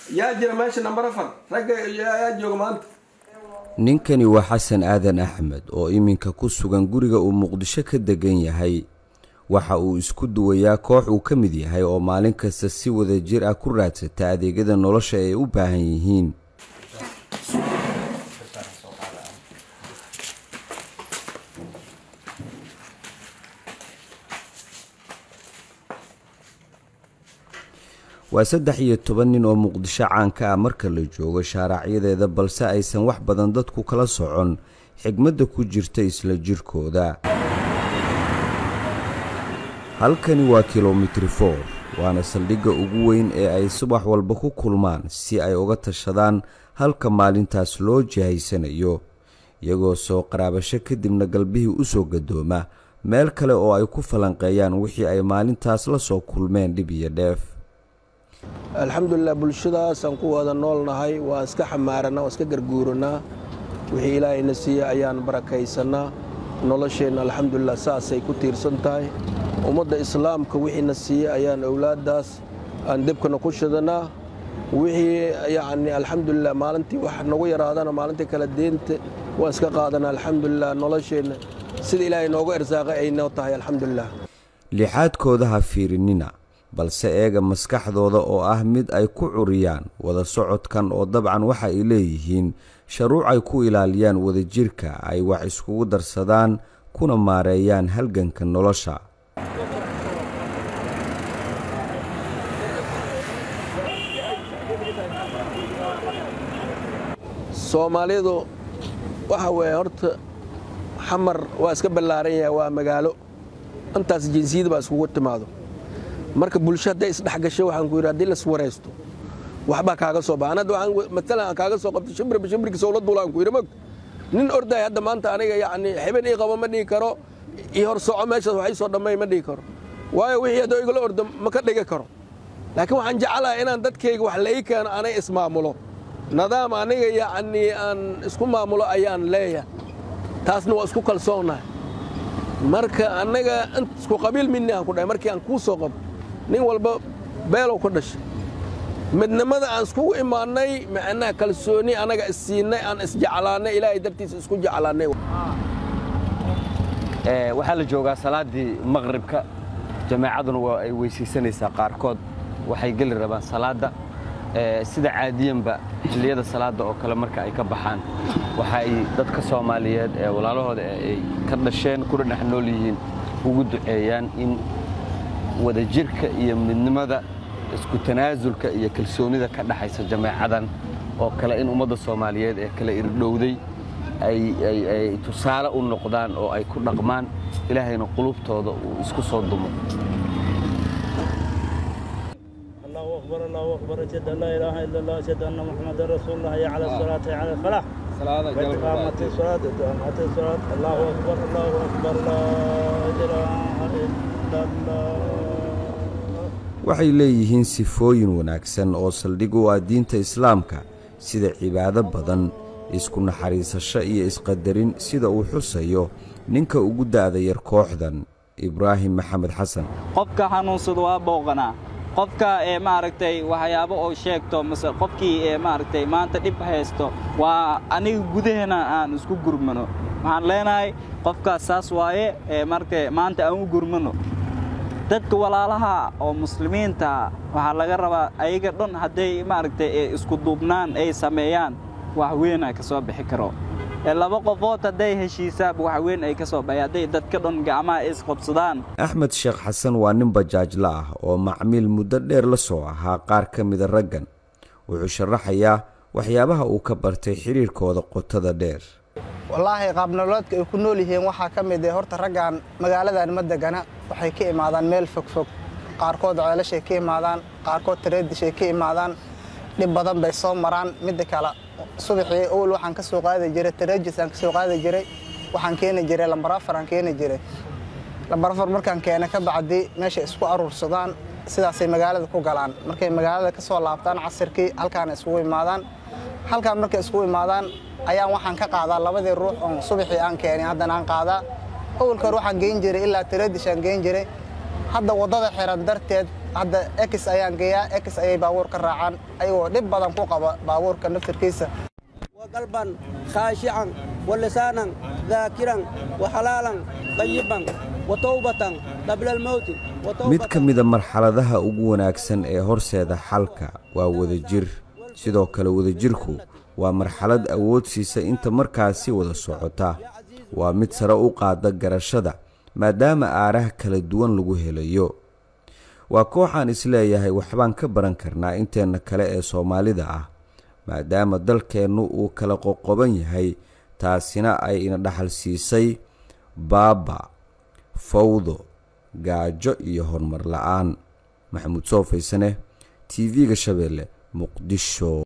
yaa jira meesha nambar afar ragga yaa jooga maanta ninkani waa xasan aadan axmed oo iminka ku sugan guriga uu muqdisho ka degan yahay waxa uu isku duwayaa koox uu ka mid yahay oo maalin kasta si wada jir ah ku raadsata adeegyada nolosha ay u baahan yihiin waa saddex iyo toban nin oo muqdisho caanka ah marka la joogo shaaraacyadeeda balse aysan wax badan dadku kala socon xigmadda ku jirta isla jirkooda halkani waa kilomitri for waana saldhigga ugu weyn ee ay subax walba ku kulmaan si ay uga tashadaan halka maalintaas loo jihaysanayo iyagoo soo qaraabasho kadibna galbihii u soo gadooma meel kale oo ay ku falanqeeyaan wixii ay maalintaas la soo kulmeen dhib iyo dheef alxamdulilah bulshadaasaan ku wada noolnahay waa iska xamaarannaa waa iska garguuranaa wixii ilaahayna siiya ayaan barakaysannaa nolosheenna alxamdulilah saasay ku tiirsan tahay ummadda islaamka wixiina siiya ayaan owlaaddaas aan debkana ku shidannaa wixii yacni alxamdulilah maalintii wax nagu yaraadana maalintii kale deenta waa iska qaadanaa alxamdulilah nolosheenna sida ilaahay nooga ersaaqay ay noo tahay alxamdulilah lixaadkooda ha fiirinina balse eega maskaxdooda oo ah mid ay ku curiyaan wada socodkan oo dabcan waxa ay leeyihiin sharuuc ay ku ilaaliyaan wadajirka ay wax iskugu darsadaan kuna maareeyaan halganka nolosha soomaalidu waxa weeye horta xamar waa iska ballaaran yahay waa magaalo intaas jinsiyada baa iskugu timaado marka bulsho hadday isdhexgasho waxaan ku yidhi haddii las waraysto waxbaa kaaga soo baxa hadda waxaan matalan aan kaaga soo qabto shimbirba shimbirkiisa ula duulaan ku yidhi mog nin orday hadda maanta aniga yacni xibin ii qabo ma dhihi karo ii hor soco meeshaas wax ii soo dhammay ma dhihi karo waayo wixii haddoo igala ordo ma ka dhigi karo laakiin waxaan jeclahay inaan dadkayga wax la ii keeno anay ismaamulo nidaam aniga yacni aan isku maamulo ayaan leeyahay taasna waa isku kalsoonahay marka annaga isku qabiil midni aan ku dhahay markii aan kuu soo qabo nin walba beelow ka dhashay midnimada aan iskugu imaannay macnaha kalsooni annaga issiinnay aan isjeclaannay ilaahay dartiisa isku jeclaannay waxaa la joogaa salaaddii maqribka jamaacaduna waa ay weysaysanaysaa qaarkood waxay geli rabaan salaadda sida caadiyanba xilliyada salaadda oo kale marka ay ka baxaan waxa ay dadka soomaaliyeed ee walaalahooda ay ka dhasheen kuna dhex nool yihiin ugu duceeyaan in wadajirka iyo midnimada isku tanaasulka iyo kalsoonida ka dhaxaysa jamaacadan oo kale in ummadda soomaaliyeed ee kale irdhowday ay tusaale u noqdaan oo ay ku dhaqmaan ilaahayna qulubtooda uu isku soo dumo الله أكبر الله أكبر أشهد أن لا إله إلا الله أشهد أن محمدا رسول الله حي على الصلاة حي على الفلاح وإقامة الصلاة وإقامة الصلاة الله أكبر الله أكبر لا إله إلا الله waxay leeyihiin sifooyin wanaagsan oo saldhig u ah diinta islaamka sida cibaado badan isku naxariisasho iyo isqadarin sida uu xusayo ninka ugu da'da yar kooxdan ibraahim maxamed xasan qofka xanuunsada waa booqanaa qofka ee maaragtay waxyaabo oo sheegto mase qofkii ee maaragtay maanta dhib haysto waa aniga gudaheena aan isku gurmano waxaan leenahay qofkaas saas waaye ee maaragtay maanta aan u gurmano dadka walaalaha oo muslimiinta waxaa laga rabaa ayaga dhan hadday maaragtay isku duubnaan ay sameeyaan wax weyn ay ka soo bixi karo laba qofood hadday heshiisaab wax weyn ay ka soo baxay hadday dadka dhan gacmaha isqabsadaan axmed sheekh xasan waa nin bajaajla ah oo macmiil muddo dheer la soo ahaa qaar ka mida raggan wuxuu sharaxayaa waxyaabaha uu ka bartay xidhiirkooda qotada dheer wallaahi qaabnoloodka ay ku nool yihiin waxaa ka mid ah horta raggan magaaladan ma degana waxay ka imaadaan meel fogfog qaarkood ceelashay ka imaadaan qaarkood tareedishay ka imaadaan dhib badan bay soo maraan midda kale subaxii owl waxaan ka soo qaadi jiray tareejis aan ka soo qaadi jiray waxaan keeni jiray lambar afar aan keeni jiray lambar afar markaan keena ka bacdi meeshay isku aruursadaan sidaasay magaalada ku galaan markay magaalada ka soo laabtaan casirkii halkaana iskugu imaadaan halkaan markay iskugu imaadaan ayaan waxaan ka qaadaa labadii ruux oon subaxii aan keenay haddana aan qaadaa awalka hore waxaan geyn jiray ilaa tareedish aan geyn jiray hadda waddada xiran darteed hadda ex ayaan geeyaa ex ayay baabuur ka raacaan ayagoo dhib badan ku qaba baabuurka naftirkiisa وقلبا خاشعا ولسانا ذاكرا وحلالا طيبا وتوبة قبل الموت mid ka mida marxaladaha ugu wanaagsan ee horseeda xalka waa wadajir sidoo kale wadajirku waa marxalad awood siisa inta markaasi wada socota waa mid sare u qaada garashada maadaama aaraha kala duwan lagu helayo waa kooxaan isleeyahay waxbaan ka baran karnaa inteenna kale ee soomaalida ah maadaama dalkeennu uu kala qoqoban yahay taasina ay ina dhaxal siisay baaba fawdo gaajo iyo horumar la-aan maxamuud soo faysane t v-ga shabeelle muqdisho